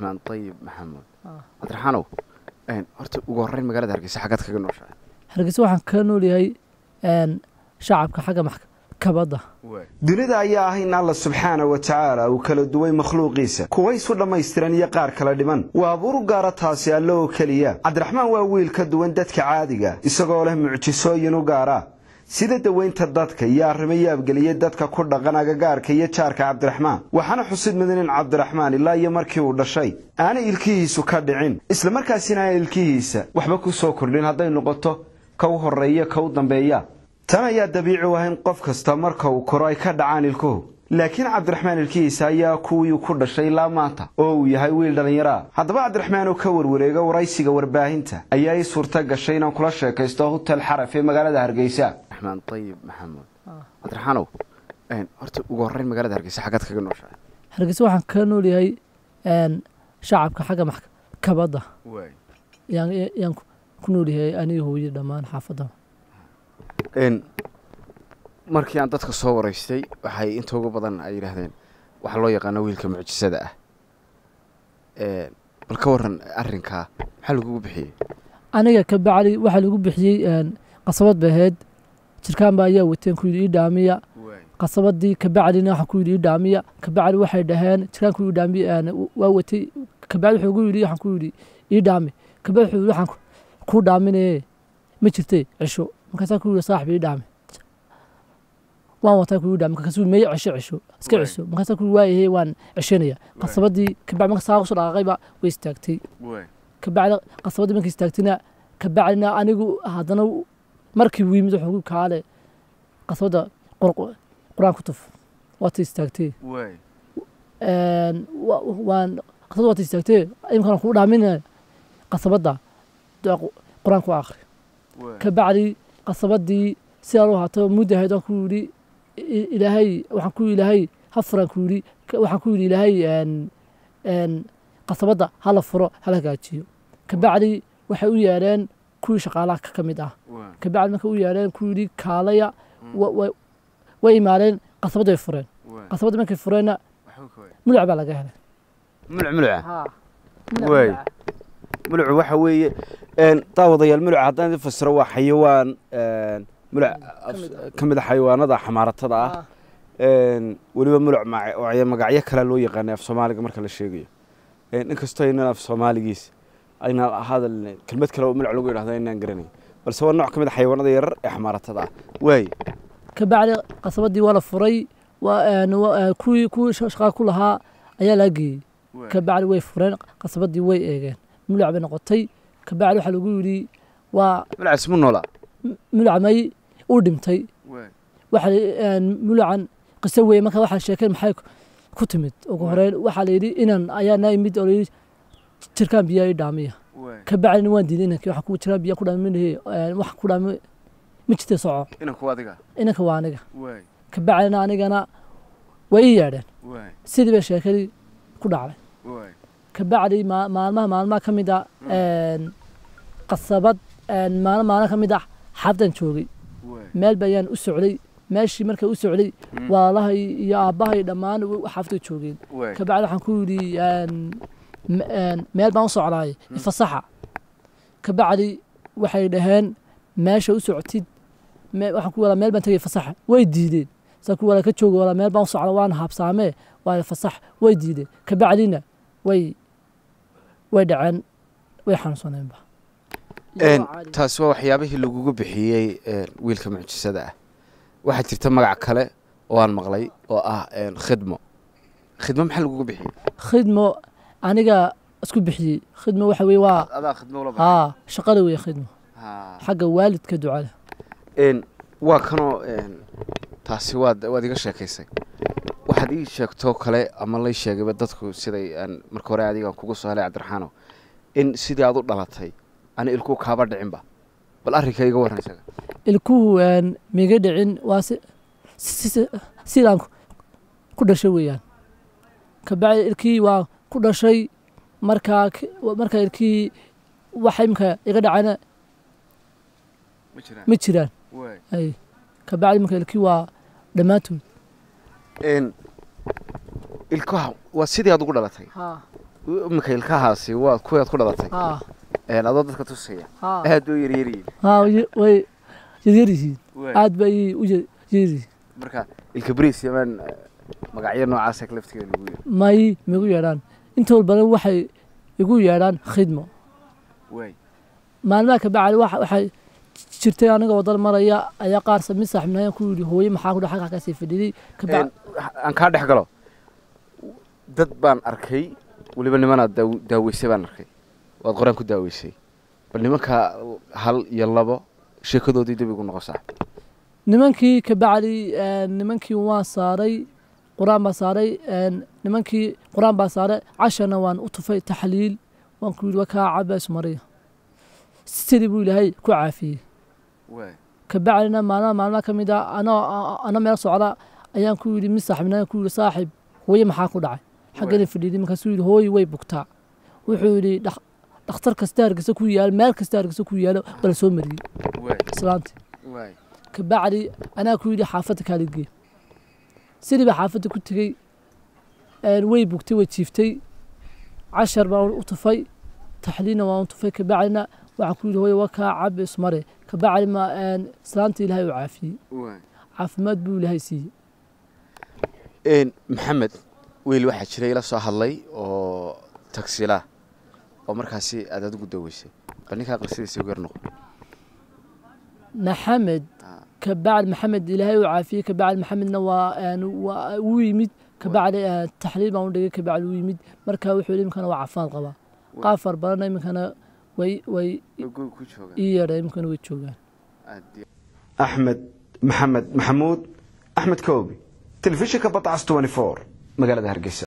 cabdiraxmaan ayib maxamuud cabdiraxaanow horta ugu horreyn magaalada hargeysa xaggaad kaga nooshahay hargeysa waxaan ka noolyahay shacabka xagga maxkabadda dunida ayaa ah in alla subxaana wa tacaala uu kala duway makhluuqiisa kuwa isu dhammaystiran iyo qaar kala dhiman waa abuur u gaara taasi alle oo keliya cabdiraxmaan waa wiil ka duwan dadka caadiga isagoo leh mucjisooyin u gaara sida daweynta dadka iyo arrimo yaabgeliyey dadka ku dhaqan agagaarka iyo jaarka cabdiraxmaan waxaana xusid mudan in cabdiraxmaan ilaa iyo markii uu dhashay aanay ilkihiisu ka dhicin islamarkaasina aan ilkihiisa waxba ku soo kordhin hadday noqoto ka u horreeya ka u dambeeya tan ayaa dabiici u ah in qof kasta marka uu koro ay ka dhacaan ilkuhu laakiin cabdiraxmaan ilkihiisa ayaa kuwii ku dhashay ilaa maanta oo uu yahay wiil dhallinyaro ah haddaba cabdiraxmaan oo ka warwareega waraysiga warbaahinta ayaa ii suurta gashay inaan kula sheekaysto hotel xaraf ee magaalada hargeysa ayib maxamuud cabdiraxaanow horta ugu horreyn magaalada hargeysa xaggaad kaga nooshahay hargeysa waxaan ka noolyahay shacabka xagga maxkabadda yaan ku noolyahay aniga hooye dhammaan xaafadda markii aan dadka soo waraystay waxay inta ugu badan ay yidhaahdeen waxaa loo yaqaano wiilka mucjisada ah bal ka waran arrinkaa maxaa lagugu bixiyey aniga ka bacdi waxaa lagu bixiyey qasabad bay ahayd jirkaanba ayaa wateen ku yidhi ii dhaamiya qasabadii kabacdina waxaan ku yidhi ii dhaamiya kabacdi waxay dhaheen jirkaan ku dhaamiya waa watay kabacdi wuxuu gu yidhi waxaan ku yidhi ii dhaami kabacdi wuxuu yidhi waxaan kuu dhaaminaye ma jirtay cisho markaasaa ku yidhi saaxib ii dhaami waan wataa ku yidhi dhaami markaasuu meye cisho cisho iska cisho markaasaa ku yidhi waayahe waan cishanaya qasabadii kabacdi marka saa usoo dhaqaaqayba way istaagtay kabacdi qasabadii markay istaagtayna kabacdina anigu haddana markii uu yimid wuxuu kaale qasabadda qur-aan ku tuf waata istaagtee waan qasabadda waata istaagtee imkaan kuu dhaaminaya qasabadda qur-aan ku akhri kabacdi qasabadii sidaa loo haato mudda ahayd waan ku yidhi ilaahay waxaan ku ilaahay ha furan ku yidhi waxaan ku yidhi ilaahay qasabadda hala furo hala hagaajiyo kabacdi waxay u yeedheen kuwii shaqaalaha ka mid ah kabacdi markay u yeedheen ku yidhi kaalaya way imaadeen qasabadda way fureen qasabadda markay fureenna muluc baa laga helay muluc muluca waay mulucu waxa weeye daawadayaal muluca haddaan idin fasiro waa xayawaan muluc ka mid a xayawaanada xamaaratada ah weliba muluc magacyo kale loo yaqaanay af soomaaliga marka la sheegayo inkastoo aynan af soomaaligiis ayna hadal kelmad kale oo muluc lagu yidhahda inaan garanay balse waa nooc ka mid a xayawaanada yarar ee xamaaratada ah waay kabacdi qasabadii waa la furay kuwii kuwii shaqaa ku lahaa ayaa laga geeyey kabacdi way fureen qasabadii way eegeen muluc bay noqotay kabacdi waxaa lagu yidhi waa mulucaas mu noola muluc may uu dhintay waxa mulucan qiso weeye marka waxaa sheekeen maxay ku timid ugu horeyn waxaa la yidhi inan ayaa naa imid oo layidhi jirkaan biyaa ii dhaamiya kabacdina waan diiday inankii waxaan ku jiraan biyaa ku dhaaminahe waxaan ku dhaami ma jirta soco inanku adiga inanka waa aniga kabacdina anigana way ii yeedheen sidii bay sheekadii ku dhacday kabacdi maalmaha maalmaha ka mid a qasabad maalin maalin ka mid ah xaafdan joogay meel ba ayaan u socday meeshii markay u socday walaalahay iyo aabbahay dhammaan xaafday joogeen kabacdi waxaan ku yidhi meel baan u socdaay ifasaxa kabacdi waxay dhaheen meesha u socotid waxaan ku walaa meel baan tegay fasaxa way diideen saa ku walaa ka jooga walaa meel baan u socda waan habsaamee waa fasax way diideen kabacdina way way dhaceen way xanuunsaneenba taasi waa waxyaabihii lagugu bixiyey wiilka mucjisada ah waxaa jirta magac kale oo aan maqlay oo ah khidmo khidmo maxaa lagugu bixiyey khidmo aniga isku bixiyey khidmo waxa weye waa adaa khidmo ula haa shaqada weye khidmo xagga waalidka ducada waa kanoo taasi waad waad iga sheekaysay waxaad ii sheegtoo kale ama lay sheegayba dadku siday aan marka hore adigaan kugu soo helay cabdiraxaanow in sidii aad u dhalatay ana ilkuhu kaaba dhicinba bal arrinka iga warran isaga ilkuhu miga dhicin waa sidaan ku dhashay weeyaan kabacdi ilkii waa ku dhashay markaa markaa ilkii waxa imka iga dhacayna ma jiraan ay kabacdi marka ilkii waa dhammaantood ilkaha waa sidii aad ugu dhalatay iminka ilkahaasi waa kuwaad ku dhalatay haa een adoo dadka tusaya haa aad bay u yaryaryihiin haa way- way yaryar yihiin Waay. aad bay u yar yihiin marka ilka bariis yamaan eh, magacyo noocaasa laftigeeda lagu yiri may migu yeedhaan inta walbana waxay igu yeedhaan khidmo waay maalmaha ka bacdi waxa- waxay jirtay aniga wadan maraya ayaa qaar mid saaxibnaayaan ku yidhi hooye maxaa ku dhaxal halkaa kasii fadhiday ka Een, bacdi aan kaa dhex galo dad baan arkay weliba nimanaad daaw- daaweysay baan arkay waad qoraan ku daaweysay bal nimanka hal iyo labo sheekadoodii dib igu noqosaa nimankii ka bacdi nimankii waan saaray qur-aan baa saaray een, nimankii qur-aan baa saaray cashana waan u tufay taxliil waan ku yidhi waa kaa cabays mariya sidii buu ilaahay ku caafiyey waay ka bacdina maalmaha maalmaha ka mid a anoo ana meel socda ayaan ku yidhi mid saaxibnaa ku yidhi saaxib hooye maxaa ku dhacay xaggana fadhiiday markaasuu yidhi hooye way bugtaa wuxuu yidhi "Dhak- dhakhtar kasta hargeysa ku yaalo meel kasta hargeysa ku yaalo bala soo mariyey waay islaantii waay ka bacdi anaa ku yidhi xaafadda kaaligee sidii baa xaafadda ku tegey een, way bugtay way jiiftay cashar baan u tufay taxliilna waan u tufay ka bacdina waxaan ku yidhi hooye waa kaa cabi ismare ka bacdi ma een, islaantii ilaahay u caafiyey waay caafimaad buu ilaahay siiyey een maxamed weyl waxaa jira ila soo hadlay oo tagsila oo markaasi aad adigu daweysay bal ninkaa qisadiisa ugu yar noqo maxamed Ah. ka bacdi maxamed ilaahay u caafiyey ka bacdi maxamedna waa een, waa uu yimid ka bacdi een, taxliil baan u dhigay ka bacdi uu yimid marka wuxuu yidhi iminkana waa caafimaad qabaa qaar far badanna iminkana way way ku jooga ii yeedha iminkana way joogaan aad iyo axmed maxamed maxamuud axmed koobi telefishinka badcas 24 magaalada hargeysa